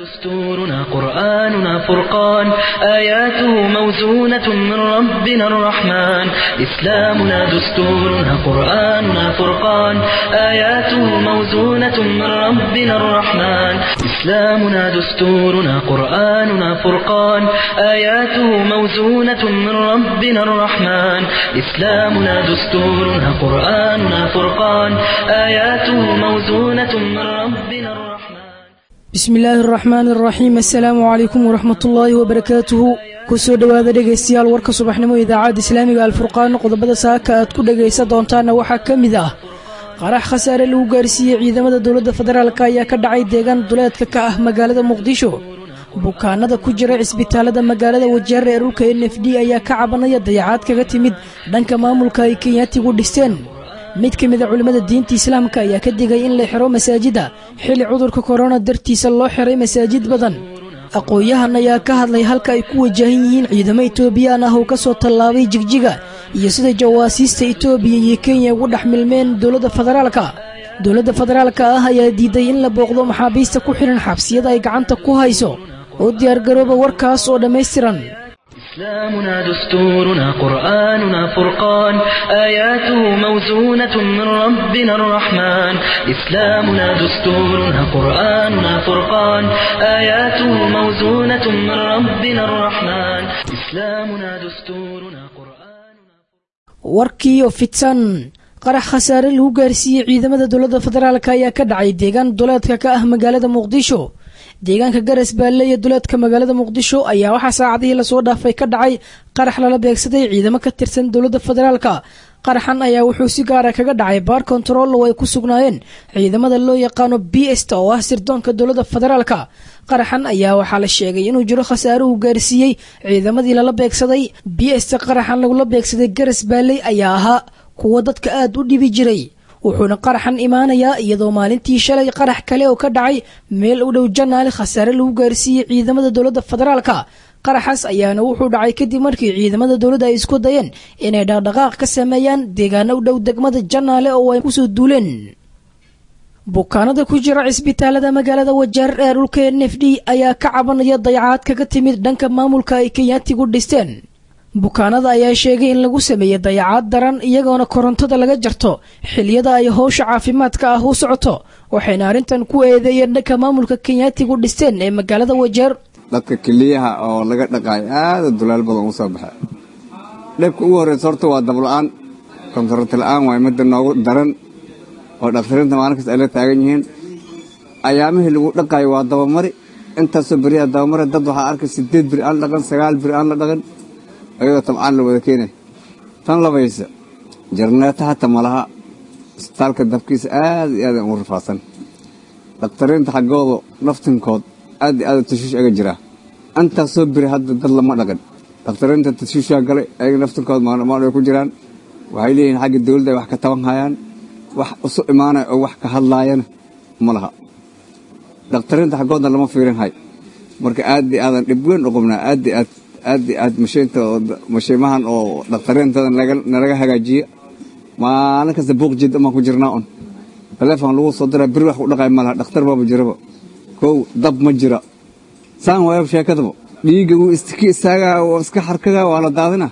دستورنا قرآننا فرقان آياته موزونة من ربنا الرحمن إسلامنا دستورنا قرآننا فرقان آياته موزونة من ربنا الرحمن إسلامنا دستورنا قرآننا فرقان آياته موزونة من ربنا الرحمن إسلامنا دستورنا قرآننا فرقان آياته موزونة من ربنا الرحمن bismi illaahi araxmaan araxiim assalaamu calaykum waraxmat ullaahi wabarakaatuhu kusoo dhowaada dhegaystayaal warka subaxnimo idaacadda islaamiga alfurqaan qodobada saaka aad ku dhegaysan doontaana waxaa ka mid ah qarax khasaare lagu gaarsiiyey ciidamada dowladda federaalk ayaa ka dhacay deegaan duleedka ka ah magaalada muqdisho bukaanada ku jira cisbitaalada magaalada wajeer ee dhulka n f d ayaa ka cabanaya dayacaad kaga timid dhanka maamulka ay kenyaatigu dhisteen mid ka mid a culimmada diinta islaamka ayaa ka digay in la xiro masaajidda xilli cudurka korona dartiisa loo xiray masaajid badan aqoon-yahan ayaa ka hadlay halka ay ku wajahan yihiin ciidamo etoobiyaan ah oo ka soo tallaabay jigjiga iyo sida jawaasiista etoobiya iyo kenya ugu dhex milmeen dowladda federaalka dowladda federaalka ah ayaa diiday in la booqdo maxaabiista ku xidhan xabsiyada ay gacanta ku hayso oo diyaargarooba warkaas oo dhammaystiran إسلامنا دستورنا قرآننا فرقان آياته موزونة من ربنا الرحمن إسلامنا دستورنا قرآننا فرقان آياته موزونة من ربنا الرحمن إسلامنا دستورنا قرآننا warkiiyo fidsan qarax khasaare lagu gaarsiiyey ciidamada dowladda federaalk ayaa ka dhacay deegaan duleedka ka ah magaalada muqdisho deegaanka garas baalle iyo duleedka magaalada muqdisho ayaa waxaa saacadihii lasoo dhaafay ka dhacay qarax lala beegsaday ciidamo ka tirsan dowladda federaalka qaraxan ayaa wuxuu si gaara kaga dhacay baar kontarool oo ay ku sugnaayeen ciidamada loo yaqaano b sta oo ah sirdoonka dowladda federaalka qaraxan ayaa waxaa la sheegay inuu jiro khasaare uu gaarsiiyey ciidamadii lala beegsaday b sta qaraxan lagula beegsaday garas baalley ayaa ahaa kuwa dadka aad u dhibi jiray wuxuuna qaraxan imaanayaa iyadoo maalintii shalay qarax kale oo ka dhacay meel u dhow janaali khasaare lagu gaarsiiyey ciidamada dowladda federaalka qaraxaas ayaana wuxuu dhacay kadib markii ciidamada dowladda ay isku dayeen inay dhaqdhaqaaq ka sameeyaan deegaano u dhow degmada janaale oo ay kusoo duuleen bukaanada ku jira cisbitaalada magaalada wajeer ee dhulka n f d ayaa ka cabanaya dayacaad kaga timid dhanka maamulka ay kenyaatigu dhisteen bukaanada ayaa sheegay in lagu sameeyey dayacaad daran iyagoona korontada laga jarto xiliyada ay howsha caafimaadka ah u socoto waxayna arrintan ku eedeeyeen dhanka maamulka kenyaatigu dhisteen ee magaalada wajeer dadka keliyaha oo laga dhaqaayo aada dulaal badan u soo baxay dhibka ugu horreysa horta waa dabla-aan kontarata la-aan waay midda noogu daran oo dhakhtariinta maalinkaas ay la taagan yihiin ayaamihii lagu dhaqaayo waa dabamari intaasoo beriyaha dabamari dad waxaa arkay sideed beri aan la dhaqan sagaal beri aan la dhaqan ayagoo tabcaan la wada keenay tan labaysa jarneeta hata malaha isbitaalka dabkiisa aad iyo aad ugu rafaadsan dhakhtariinta xaggooda naftinkood aad iyo aad tashiish aga jiraa intaasoo beri hadda dad lama dhaqan dhakhtariinta tashiishaa galay ayaga naftinkood maalmaal ay ku jiraan waxay leeyihiin xagga dawladda ay wax ka taban hayaan wax isu imaanaya oo wax ka hadlaayana ma laha dhakhtariinta xaggoodna lama fiirin hay marka aad iyo aadan dhib weyn u qabnaa aad iyo aad aad iyo aad mashiinta mashiimahan oo dhakhtariintada nalaga hagaajiya maalin kasta buuq jid umaan ku jirnaa un taleefon lagu soo diraa beri wax ku dhaqay ma laha dhakhtar baaba jiraba kow dab ma jira saan waayab sheekadaba dhiigga wuu istiki istaagaa oo iska xarkagaa waa la daadina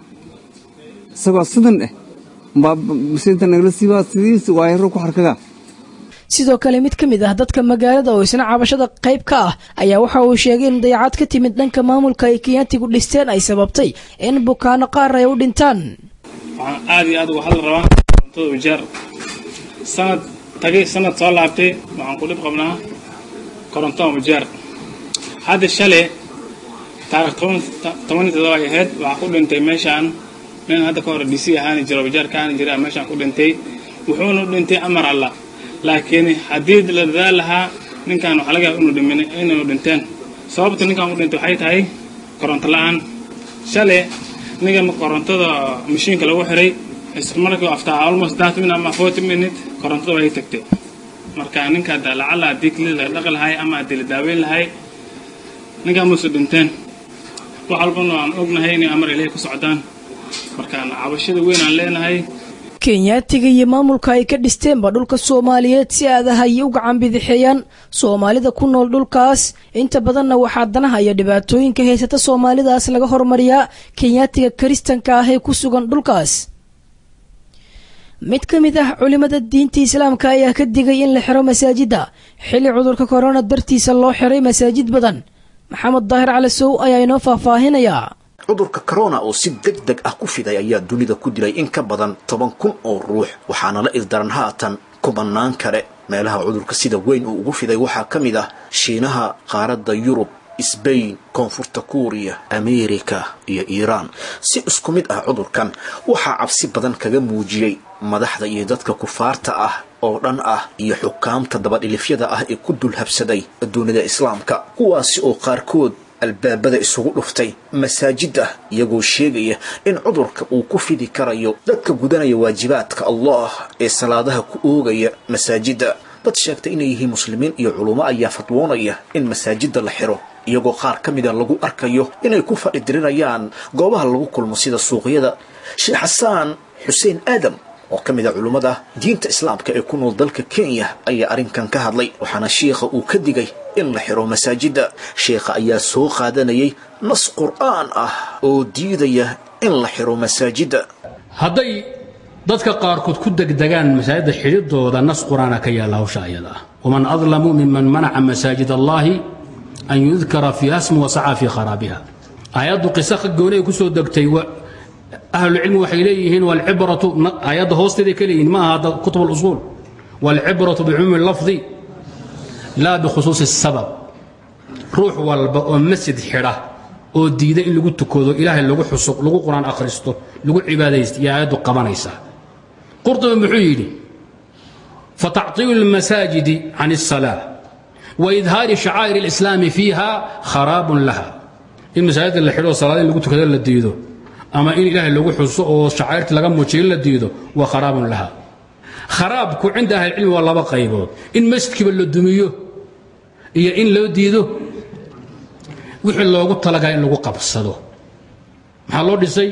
isagoo sidan eh mbaa mashiinta nagala siibaa sidiis waayaro ku xarkagaa sidoo kale mid ka mid ah dadka magaalada oo isna cabashada qayb ka ah ayaa waxa uu sheegay in dayacaad ka timid dhanka maamulka ay kenyaatigu dhisteen ay sababtay in bukaano qaar ay u dhintaan waxaan aad iyo aad uga hadli rabaa korontada wajeer sanad tagay sanad soo laabtay waxaan ku dhib qabnaa korontada wajeer hadda shalay taarikh tobaniyo todoba ay ahayd waxaa ku dhintay meeshaan nin hadda ka hore d c ahaani jiro wajeer ka ahaani jira meeshaan ku dhintay wuxuuna u dhintay amar allah laakiin haddii la dadaal lahaa ninkan waxaa laga yaaba inuu dhinteen sababta ninkan u dhintay waxay tahay koronto la-aan shalay ninka korontada mashiinka lagu xiray markii after almost thirty minute ama forty minute korontada way tagtay marka ninka lacala haddii keli la dhaqi lahay ama haddii la daaweyn lahay ninkan muuse dhinteen wax walbana aan ognahay inay amar ilahay ku socdaan markaan cabashada weyn aan leenahay kenyaatiga iyo maamulka ay ka dhisteenba dhulka soomaaliyeed si aadaha ay u gacan bidixeeyaan soomaalida ku nool dhulkaas inta badanna waxaa danaha iyo dhibaatooyinka haysata soomaalidaas laga hormariyaa kenyaatiga kiristanka ah ee ku sugan dhulkaas mid ka mid ah culimada diinta islaamka ayaa ka digay in la xiro masaajidda xilli cudurka korona dartiisa loo xiray masaajid badan maxamed daahir cali sow ayaa inoo faahfaahinayaa cudurka corona oo si deg deg ah ku fiday ayaa dunida ku dilay in ka badan toban kun oo ruux waxaana la ildaran haatan kubanaan kale meelaha cudurka sida weyn uu ugu fiday waxaa ka mid ah shiinaha qaaradda yurub sbain koonfurta kuuriya ameerika iyo iiraan si isku mid ah cudurkan waxaa cabsi badan kaga muujiyey madaxda iyo dadka kufaarta ah oo dhan ah iyo xukaamta dabadhilifyada ah ee ku dul habsaday dunida islaamka kuwaasi oo qaarkood albaabada isugu dhuftay masaajidda iyagoo sheegaya in cudurka uu ku fidi karayo dadka gudanaya waajibaadka allah ee salaadaha ku oogaya masaajidda dad sheegtay inay yihiin muslimiin iyo culummo ayaa fadwoonaya in masaajidda la xiro iyagoo qaar ka mida lagu arkayo inay ku fadhi dirinayaan goobaha lagu kulmo sida suuqyada sheekh xasaan xuseen aadam oo ka mid a culummada diinta islaamka ee ku nool dalka kenya ayaa arrinkan ka hadlay waxaana shiikha uu ka digay in la xiro masaajidda sheikha ayaa soo qaadanayay nas qur'aan ah oo diidaya in la xiro masaajidda hadday dadka qaarkood ku degdegaan masaajidda xidhidooda nas qur'aana ka yaalla hawsha ayada ah waman adlamu miman manaca masaajid allaahi an yudkara fiiha smu wasacaa fii kharaabiha aayaddu qisa goonay ku soo degtay ahlucilmi waxay leeyihiin walcibratu aayadda hoosteeday ka leeyihin ma aha kutub اlusuul walcibratu bicumuumi lafdi laa bikhusuusi الsabab ruux walba oo masjid xidha oo diida in lagu tukado ilaahay lagu xuso lagu qur-aan akhristo lagu cibaadaysto iyo aayaddu qabanaysaa qurطubi muxuu yidhi fatacطiilu اlmasaajidi can الsalaa waidhaari shacaa'ir اlislaami fiiha kharaabun laha in masaajidda la xidho salaada in lagu tukado la diido ama in ilaahay lagu xuso oo shacairta laga muujiyo la diido waa kharaabun laha kharaabku cinda ahlicilmi waa laba qaybood in masjidkiiba la dumiyo iyo in loo diido wixii loogu talagala in lagu qabsado maxaa loo dhisay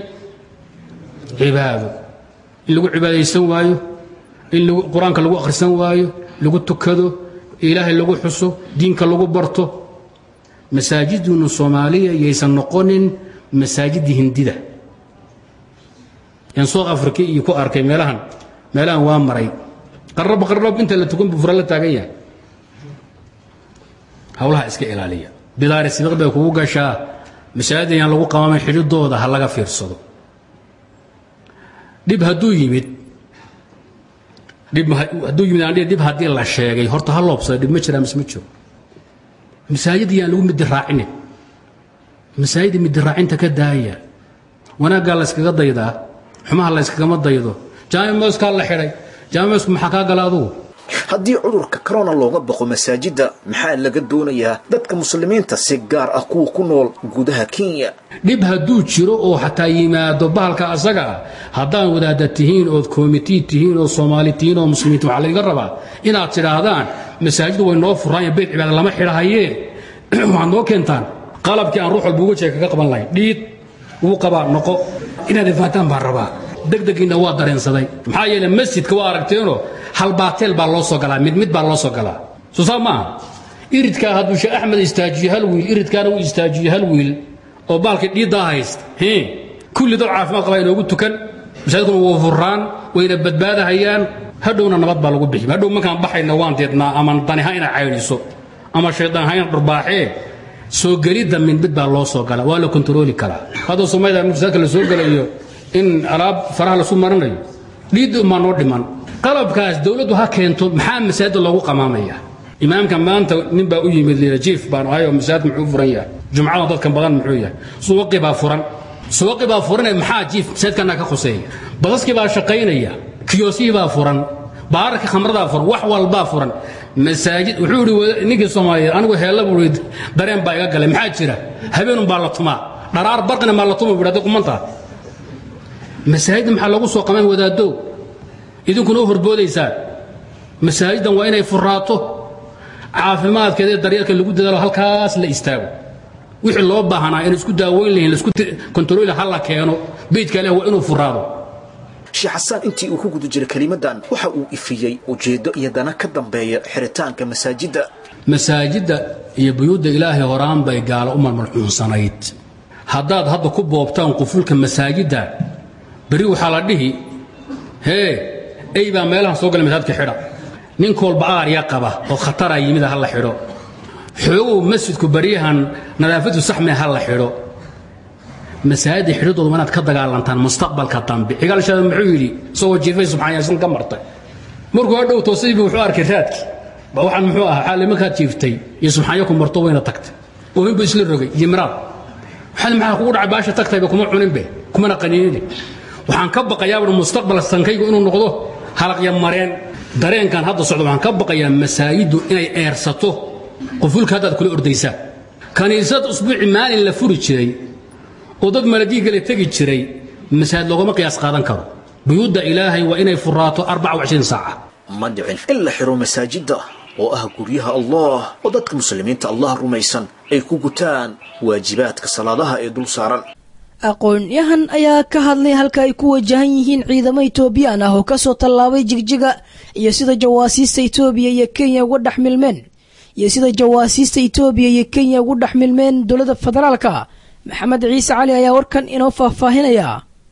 cibaado in lagu cibaadaysan waayo in qur-aanka lagu akhrisan waayo lagu tukado ilaahay lagu xuso diinka lagu barto masaajidunu soomaaliya yaysan noqonin masaajidii hindida yan south africa iyo ku arkay meelahan meelahan waa maray qarrab qarrab inta la tukan buu fura la taagan yahay hawlaha iska ilaaliya bidaari sibiq bay kugu gashaa masaajid ayaan lagu qamaamay xidhidooda ha laga fiirsado dhib hadduu yimid dhib hadduu yimid aan dhib haddii la sheegay horta ha loobsada dhib ma jiraa mise ma jiro masaajid ayaan lagu midi raacinin masaajida midi raacinta ka daaya wanaaggaa la yskaga daydaa xumaha la yskagama daydo jaamimoskaa la xidhay jaamimosku maxaa kaa gala adugu haddii cudurka corona looga baqo masaajidda maxaa laga doonayaa dadka muslimiinta si gaar ah kuwa ku nool gudaha kenya dhib hadduu jiro oo xataa yimaado bahalka asaga ah haddaan wadaada tihiin ood komitii tihiin oo soomaali tihiin oo muslimiinta waxaa layga rabaa inaad tidhaahdaan masaajiddu way noo furaan beyt cibaada lama xidhahayee waxaad noo keentaan qalabkii aan ruux walba uga jeega kaga qaban lahayn dhiid ugu qabaa noqo inaad ifaataan baan rabaa degdegiinna waa dareensaday maxaa yeele masjidka waa aragteenoo halbaateel baa loo soo galaa mid mid baa loo soo galaa soo saa maaha iridkaa hadduu sheekh axmed istaajiyo hal wiil iridkaana uu istaajiyo hal wiil oo baalkii dhiiddaa haysta kulli dad caafimaad qabaa inoogu tukan masaajidkuna waa furraan wayna badbaadahayaan hadhowna nabad baa lagu bixi hadhow markaan baxayna waan deednaa ama daniha ina caydhiso ama shaydaan ha ina dhurbaaxee soo gelidda mid mid baa loo soo gala waa la kontarooli karaa haddoo soomaalida masaajidka la soo gelayo in alaab faraha lasu marinayo dhiidda umaa noo dhiman qalabkaas dowladdu ha keento maxaa masaajidda loogu qamaamaya imaamka maanta nin baa u yimid lila jiif baan ahay oo masaajid muxuu furan yahay jumcada dadkan badan muxuu yahay suwaqi baa furan suwaqi baa furanee maxaa jiif masaajidkana ka khuseeya basaskii baa shaqaynaya kiyoosihii baa furan baararka khamradaa furan wax walbaa furan masaajid wuxuu idhi ninkii soomaaliyeed anigu heella buu idhi dareen baa iga galay maxaa jira habeenun baa la tumaa dharaar barqina maa la tuma buu hadday qumantaa masaajidda maxaa lagu soo qamaan wadaaddow idinkuna u horboodaysaan masaajiddan waa inay furaato caafimaadkeeda ee daryeelka lagu dadaalo halkaas la istaago wixii loo baahnaa in isku daaweyn lahayn laisku kontarooli ha la keeno beydka leh waa inuu furaado sheekh xasaan intii uu ku guda jiray kelimadan waxa uu ifiyey ujeeddo iyo dana ka dambeeya xiritaanka masaajidda masaajidda iyo buyuudda ilaahay horaan bay gaalo u malmalxuunsanayd haddaad hadda ku boobtaan qufulka masaajidda berri waxaa la dhihi hee ey baa meelahan soo galay masaajidka xidha ninka walba aarya qaba oo khataraa yimida ha la xidho xoogow masjidku baryahan nadaafadu saxmee ha la xidho masaajidda xidhidoodu waa inaad ka dagaalantaan mustaqbalka dambe cigaalshaada muxuu yidhi isagoo jiifay subxaan yaasin ka martay markuu hadhow toosaybi wuxuu arkay raadki ba waxaan muxuu ahaa xaali markaad jiiftay iyo subxaanyo ku marto wayna tagtay oohinbu isla rogay iyo miraad waxaad maxaa kugu dhacay baasha tagtayba kuma cuninbe kumana qaniinine waxaan ka baqayaa mustaqbal sankaygu inuu noqdo halaqya mareen dareenkan hadda socda waxaan ka baqayaa masaajiddu inay eersato qufulka haddaad kula ordaysaa kaniisad usbuuci maalin la furi jiray oo dad maladiigale tegi jiray masaajid loogama qiyaas qaadan karo buyuudda ilaahay waa inay furaato saaca ma dhicin in la xiro masaajidda oo ah guryaha allah oo dadka muslimiinta allah rumaysan ay ku gutaan waajibaadka salaadaha ee dul saaran aqoon-yahan ayaa ka hadlay halka ay ku wajahan yihiin ciidamo etoobiyaan ah oo kasoo tallaabay jigjiga iyo sida jawaasiista etoobiya iyo kenya uga dhex milmeen iyo sida jawaasiista etoobiya iyo kenya ugu dhex milmeen dowladda federaalka maxamed ciise cali ayaa warkan inoo faahfaahinaya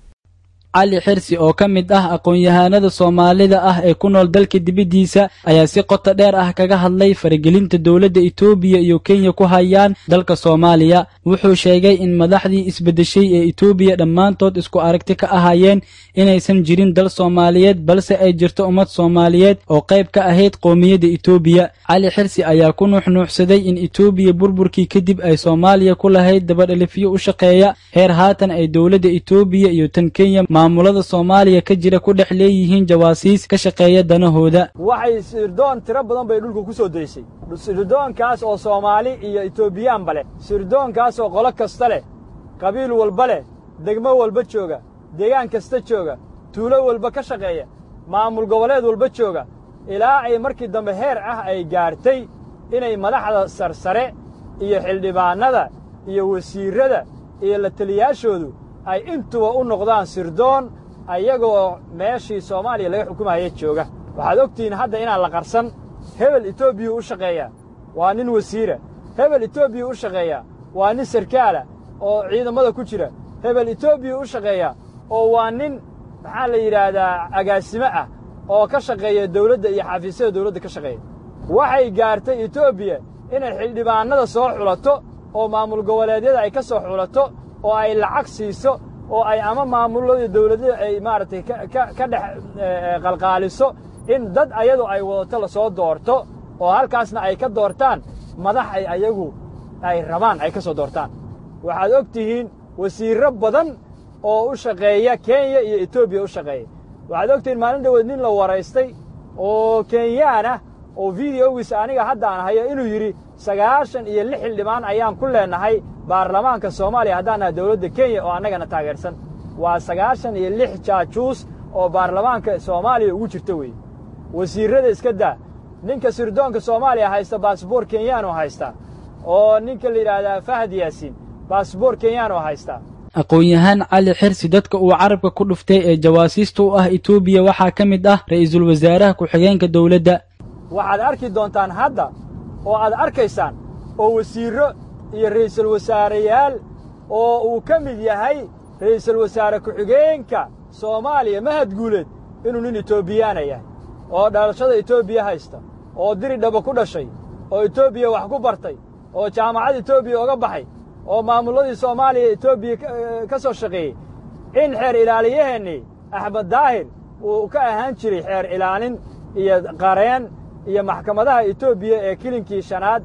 cali xirsi oo ka mid ah aqoon-yahanada soomaalida ah ee ku nool dalka dibaddiisa ayaa si qoto dheer ah kaga hadlay faragelinta dowladda etoobiya iyo kenya ku hayaan dalka soomaaliya wuxuu sheegay in madaxdii isbeddeshay ee etoobiya dhammaantood isku aragti ka ahaayeen inaysan jirin dal soomaaliyeed balse ay jirto ummad soomaaliyeed oo qayb ka ahayd qowmiyadda etoobiya cali xirsi ayaa ku nuuxnuuxsaday in etoobiya burburkii kadib ay soomaaliya ku lahayd dabadhalifyo u shaqeeya heer haatan ay dowladda etoobiya iyo tan kenya maamulada soomaaliya ka jira ku dhex leeyihiin jawaasiis ka shaqeeya danahooda waxay sirdoon tiro badan bay dhulka ku soo daysay sirdoonkaas oo soomaali iyo etoobiyaanba leh sirdoonkaas oo qolo kasta leh qabiil walba leh degmo walba jooga deegaan kasta jooga tuulo walba ka shaqeeya maamul goboleed walba jooga ilaa ay markii dambe heer ah ay gaartay inay madaxda sarsare iyo xildhibaannada iyo wasiirrada iyo la teliyaashoodu ay intuba u noqdaan sirdoon ayagoo meeshii soomaaliya laga xukumaya jooga waxaad ogtihiin hadda inaan la qarsan hebel etoobiya u shaqeeyaa waa nin wasiira hebel etoobiya u shaqeeyaa waa nin sarkaala oo ciidammada ku jira hebel etoobiya u shaqeeyaa oo waa nin maxaa la yidhaahdaa agaasimo ah oo ka shaqeeya dawladda iyo xafiisyada dawladda ka shaqeeya waxay gaartay etoobiya inay xildhibaannada soo xulato oo maamul goboleedyada ay ka soo xulato oo ay lacag siiso oo ay ama maamulada dawladada ay maaragtay ka dhex qalqaaliso in dad ayadu ay wadato la soo doorto oo halkaasna ay ka doortaan madax ay ayagu ay rabaan ay ka soo doortaan waxaad og tihiin wasiirro badan oo u shaqeeya kenya iyo etoobiya u shaqeeya waxaad og tihiin maalin dhaweed nin la waraystay oo kenyaan ah oo videogiisa aniga haddaan hayo inuu yidhi sagaashan iyo lix xildhibaan ayaan ku leennahay baarlamaanka soomaaliya haddaan nahay dawladda kenya oo annagana taageersan waa sagaashan iyo lix jaajuus oo baarlamaanka soomaaliya ugu jirta weeye wasiirrada iska daa ninka sirdoonka soomaaliya haysta baasboor kenyaanoo haystaa oo ninka la yidhaahdaa fahad yaasiin baasboor kenyaanoo haystaa aqoon-yahaan cali xirsi dadka uu carabka ku dhuftay ee jawaasiista u ah etoobiya waxaa ka mid ah ra'iisul wasaaraha ku-xigeenka dowladda waxaad arki doontaan hadda oo aad arkaysaan oo wasiirro iyo ra'iisul wasaareyaal oo uu ka mid yahay ra'iisul wasaare ku-xigeenka soomaaliya mahad guuleed inuu nin etoobiyaana yahay oo dhalashada etoobiya haysta oo diri dhaba ku dhashay oo etoobiya wax ku bartay oo jaamacad etoobiya oga baxay oo maamulladii soomaaliya etoobiya ka soo shaqeeyey in xeer ilaaliyaheennii axmed daahir uu ka ahaan jiray xeer ilaalin iyo qareen iyo maxkamadaha etoobiya ee kilinkii shanaad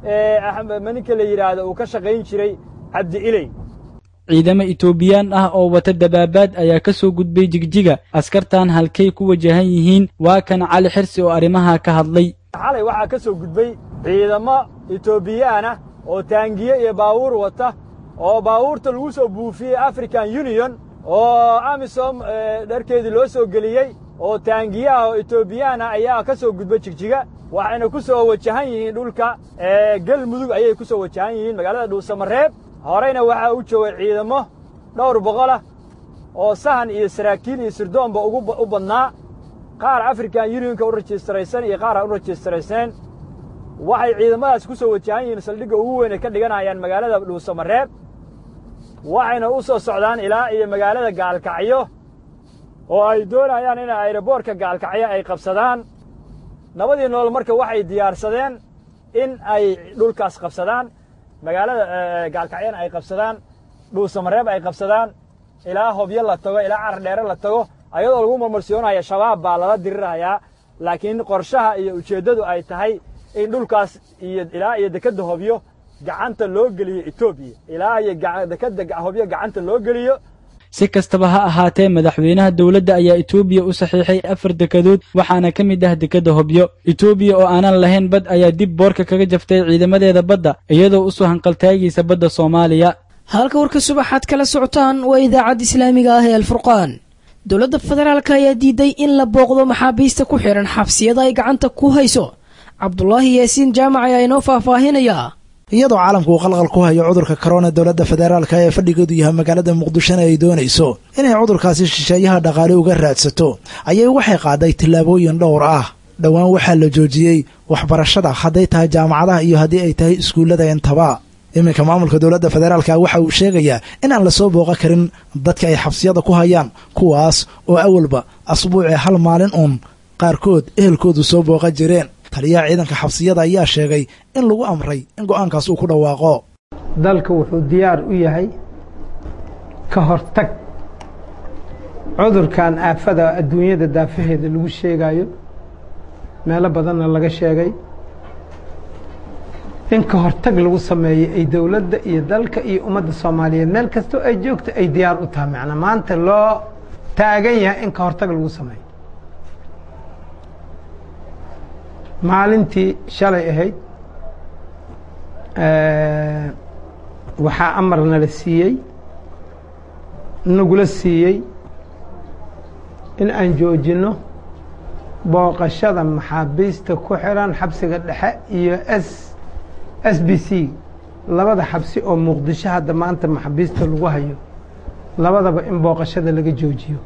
ee ninka la yidhaahdo uu ka shaqayn jiray cabdi iley ciidamo etoobiyaan ah oo wata dabaabaad ayaa ka soo gudbay jigjiga askartan halkay ku wajahan yihiin waa kan cali xirsi oo arrimaha ka hadlay xalay waxaa ka soo gudbay ciidamo etoobiyaan ah oo taangiye iyo baawuur wata oo baawuurta lagu soo buufiyey african union oo amisom dharkeedii loo soo geliyey oo taangiye ah oo etoobiyaan ah ayaa ka soo gudbay jigjiga waxayna ku soo wajahan yihiin dhulka galmudug ayay ku soo wajahan yihiin magaalada dhuusamareeb horeyna waxaa u joogay ciidamo dhowr boqol ah oo sahan iyo saraakiil iyo sirdoonba ugu u badnaa qaar african unionka u rajistaraysan iyo qaar aan u rajistaraysnayn waxay ciidamadaas ku soo wajahan yihiin saldhigga ugu weyn ay ka dhiganayaan magaalada dhuusamareeb waxayna u soo socdaan ilaa iyo magaalada gaalkacyo oo ay doonayaan in ayroboortka gaalkacyo ay qabsadaan nabadii nool marka waxay diyaarsadeen in ay dhulkaas qabsadaan magaalada gaalkacyana ay qabsadaan dhuusamareeb ay qabsadaan ilaa hobyo la tago ilaa carar dheere la tago ayadoo lagu marmarsiyoonaya shabaab baa lala dirirayaa laakiin qorshaha iyo ujeeddadu ay tahay in dhulkaas iyo ilaa iyo dekedda hobyo gacanta loo geliyo etoobiya ilaa iyo dekedda hobyo gacanta loo geliyo si kastaba ha ahaatee madaxweynaha dowladda ayaa etoobiya u saxiixay afar dekedood waxaana ka mid ah dekedda hobyo etoobiya oo aanan lahayn bad ayaa dib boorka kaga jaftay ciidamadeeda badda iyadoo u soo hanqaltaagaysa badda soomaaliya halka warka subaxaad kala socotaan waa idaacadda islaamiga ah ee alfurqaan dowladda federaalk ayaa diiday in la booqdo maxaabiista ku xidhan xabsiyada ay gacanta ku hayso cabdulaahi yaasiin jaamac ayaa inoo faahfaahinayaa iyadoo caalamku uu qalqal ku hayo cudurka korona dowladda federaalka ee fadhigeedu yahay magaalada muqdishona ay doonayso inay cudurkaasi shisheeyaha dhaqaale uga raadsato ayay waxay qaaday tillaabooyin dhowr ah dhowaan waxaa la joojiyey waxbarashada hadday tahay jaamacadaha iyo haddii ay tahay iskuullada intaba iminka maamulka dowladda federaalka waxa uu sheegayaa in aan lasoo booqan karin dadka ay xabsiyada ku hayaan kuwaas oo awalba asbuucii hal maalin uun qaarkood ehelkoodu soo booqan jireen taliyaha ciidanka xabsiyada ayaa sheegay in lagu amray in go'aankaas uu ku dhawaaqo dalka wuxuu diyaar u yahay ka hortag cudurkan aafada adduunyada daafaheeda lagu sheegayo meelo badanna laga sheegay in ka hortag lagu sameeyo ay dowladda iyo dalka iyo ummadda soomaaliyeed meel kastoo ay joogto ay diyaar u tahay macnaa maanta loo taagan yahay in ka hortag lagu sameeyo maalintii shalay ahayd waxaa amar nala siiyey nagula siiyey in aan joojinno booqashada maxaabiista ku xiran xabsiga dhexe iyo s s b c labada xabsi oo muqdisho hadda maanta maxaabiista lagu hayo labadaba in booqashada laga joojiyo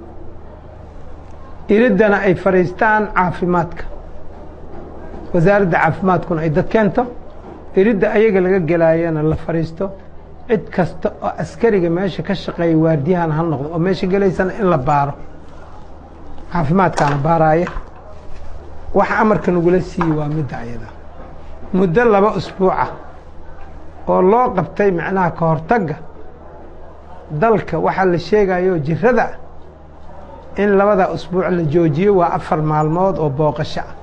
iriddana ay fadhiistaan caafimaadka wasaaradda caafimaadkuna ay dad keento iridda ayaga laga gelaayana la fadhiisto cid kasta oo askariga meesha ka shaqeeya waardiyahan ha noqdo oo meesha gelaysana in la baaro caafimaadkaana baaraaya waxa amarka nagula siiyey waa midda ayada muddo laba usbuuca oo loo qabtay macnaha ka hortagga dalka waxaa la sheegayo jirada in labada usbuuc la joojiyo waa afar maalmood oo booqasho ah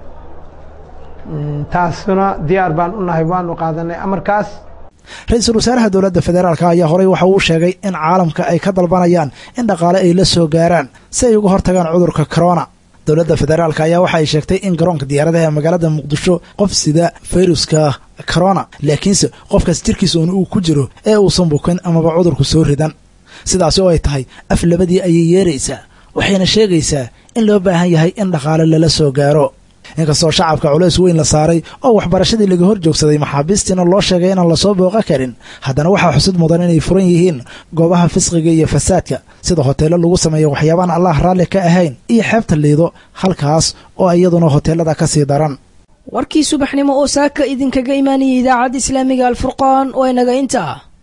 taasuna diyaar baan u nahay waanu qaadanay amarkaas ra-iisul wasaaraha dowladda federaalk ayaa horey waxa uu sheegay in caalamka ay ka dalbanayaan in dhaqaale ay la soo gaaraan si ay uga hortagaan cudurka corona dowladda federaalk ayaa waxa ay sheegtay in garoonka diyaaradaha ee magaalada muqdisho qof sida fayruska corona laakiinse qofkaas jirkiisa uun uu ku jiro ee uusan bukin amaba cudurku soo ridan sidaasi oo ay tahay af labadii ayay yeeraysaa waxayna sheegaysaa in loo baahan yahay in dhaqaale lala soo gaaro inkastoo shacabka culays weyn la saaray oo waxbarashadii laga hor joogsaday maxaabiistiina loo sheegay inaan lasoo booqan karin haddana waxaa xusud mudan inay furan yihiin goobaha fisqiga iyo fasaadka sida hoteello lagu sameeyo waxyaabaan allah raalli ka ahayn iyo xeebta liido halkaas oo iyaduna hoteellada ka sii daran warkii subaxnimo oo saaka idinkaga imaanayay idaacadda islaamiga alfurqaan oo inaga intaa